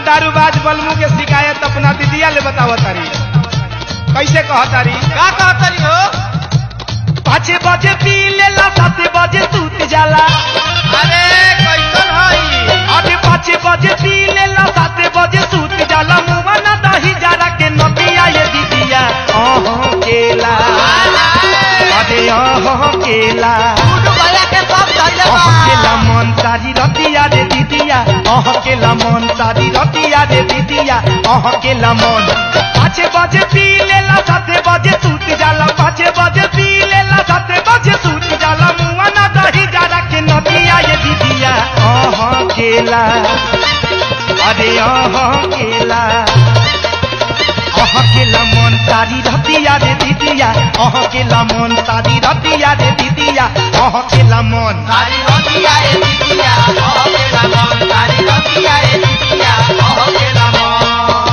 दारूबाज बलमू के शिकायत अपना दीदिया ले बताव तारी कैसे कह तारी का कहतरी हो पाँच बजे पी लेला सात बजे सूत जाला अरे कैसन हई अरे पाँच बजे पी लेला सात बजे सूत जाला मुआ ना दही जरा के नदिया ये दीदिया अह केला अरे अह केला गुड्डू भैया के सब धन्यवाद अह केला मन सारी रतिया रे दीदिया अह केला मन सारी रतिया रे दीदिया अह केला मन पाँच बजे पी लेला सात बजे सूत जाला पाँच बजे पी लेला सात बजे सूत जाला मुआ ना दही जरा के नदिया ये दीदिया अह केला अरे अह केला अह केला मन सारी रतिया रे दीदिया अह केला मन सारी रतिया रे दीदिया अह केला मन सारी रतिया ए दीदिया कह केला मन सारी रतिया ए दीदिया कह केला मन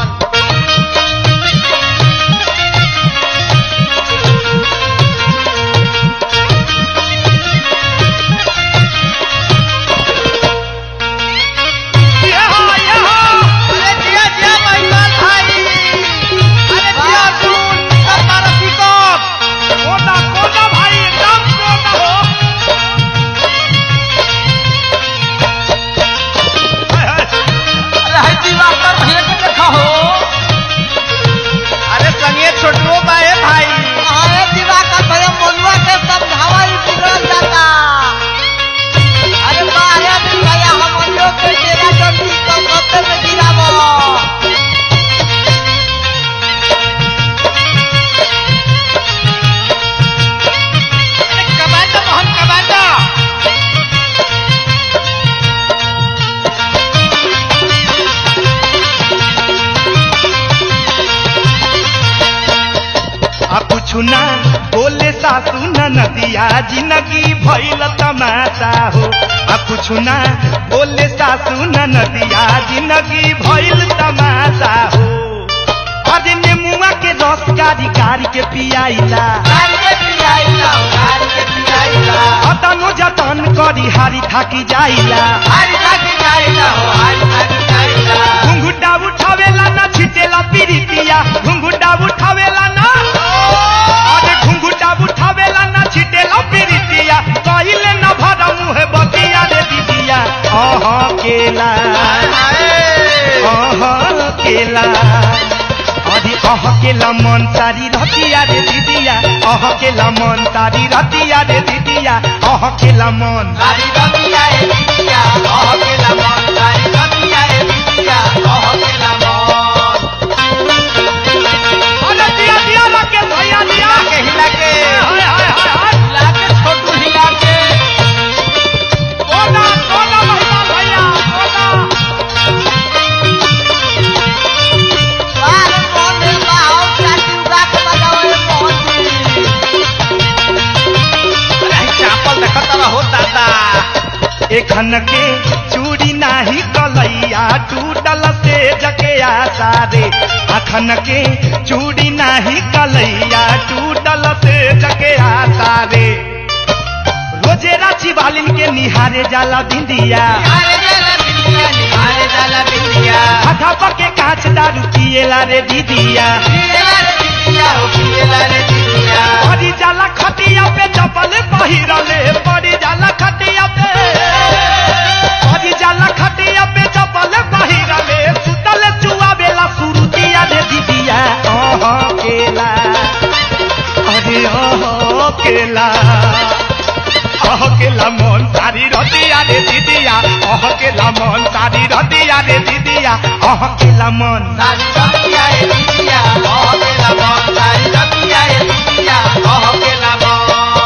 यहाँ, यहाँ। अरे जिया जिया महिमान भाई अरे जिया सुन निकल मारा पिकअप कोना, कोना भाई, एकदम कोना हो। हाय, हाय। अरे है दिवाकर भैया के देखा हो अरे संगे छोटुओ बाए भाई अरे दिवाकर भैया मनुआ के समझावा ही बिगड़ जाता अरे बारे भैया हम लोग के तेरा जल्दी कम कपड़े में गिरावो अरे कमांडो मोहन कमांडो आ कुछु ना बोले सासू न नदिया जिंदगी भइल तमाशा हो आ कुछु ना बोले सासू न नदिया जिंदगी भइल तमाशा हो अरे नेमुआ के रस कारी कारी के पियाइला गाड़ी के पियाइला गाड़ी के पियाइला अतनो जतन करी हारी थाकी जाइला हारी थाकी जाइला हो हारी थाकी जाइला घुंघुटा उठावेला ना छिटेला पीरितिया घुंघुटा उठावेला ना अरे घुंघुटा उठावेला ना छिटेला पीरितिया कहिले न भरा मुहे बतिया रे दीदिया अह केला अह केला अरे अह केला मन सारी रतिया रे दीदिया अह केला मन सारी रतिया रे दीदिया अह केला मन गाड़ी रतिया ए दीदिया कह केला मन गाड़ी रतिया ए दीदिया कह केला मन अरे दिया दिया लगे भैया दिया हिला के हिला के हाय हाय हाय हाय हिला के छोटू हिला के कोना कोना महिमा भैया कोना बाहर कौन है बाहर चाची उगा के बजाओ ए पहुंची अरे चापल देखत रहो दादा एखन के चूड़ी नाही कलैया टूटल से जके आशा रे अखन के चूड़ी नाही कलैया टूटल से जके आशा रे रोजे राची वालिन के निहारे जाला बिंदिया अरे जाला बिंदिया निहारे जाला बिंदिया आधा पके कांच दारू पिएला रे दीदिया पिएला रे बिंदिया हो पिएला रे बिंदिया पड़ी जाला खटिया पे चपल पहिरले पड़ी जाला खटिया पे पड़ी जाला खटिया पे चपल पहिरले सुतल चुआ बेला सुरुतिया रे दीदिया ओह केला अरे ओह केला ओह केला मन सारी रतिया रे दीदिया ओह केला मन सारी रतिया रे दीदिया ओह केला मन सारी रतिया ए दीदिया कह केला मन सारी रतिया ए दीदिया कह केला मन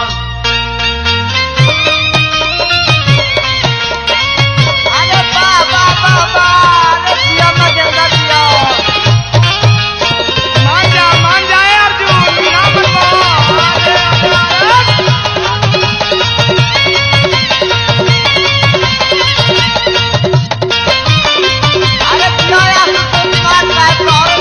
अरे बा बा बा बा अरे पिया में देगा पिया मान जा मान जाए अर्जुन ना बनवा अरे अरे अरे अरे पिया यार तुम बात बात करो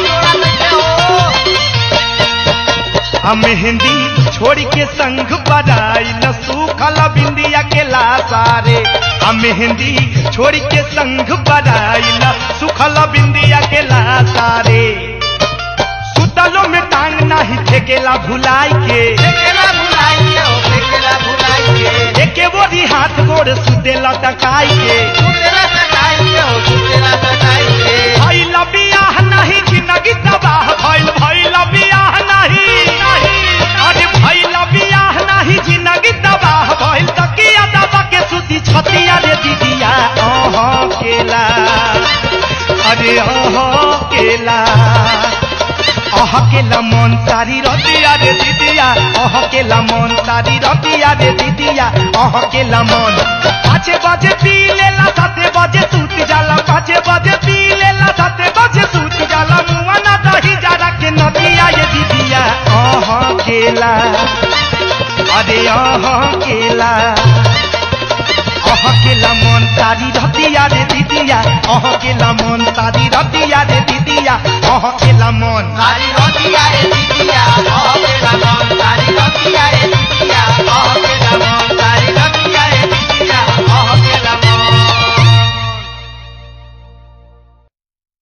आ मेहंदी छोड़ के संग बजाई न सूखल बिंदिया के लासारे आ मेहंदी छोड़ के संग बजाई न सूखल बिंदिया के लासारे सुतलो में टांग नाही फेकेला भुलाई के फेकेला भुलाई के हो फेकेला भुलाई के एके बोरी हाथ गोड़ सुतेला टकाई के सुतेला सटाई के हो सुतेला सटाई के भइल बियाह नहीं जिंदगी तबाह भइल भइल बियाह नहीं अरे भइल बियाह नहीं जिंदगी तबाह भइल तकिया दबा के सुती छतिया रे दीदिया ओह केला अरे ओह केला अह केला मन सारी रतिया रे दीदिया अह केला मन सारी रतिया रे दीदिया अह केला मन पाँचे बजे पी लेला साते बजे सूत जाला पाँचे बजे पी लेला साते बजे सूत जाला मुआ ना दही जारा के नदिया ये दीदिया अह केला अरे अह केला अह केला मन सारी रतिया रे दीदिया अह केला मन सारी रतिया रे दीदिया अह केला मन सारी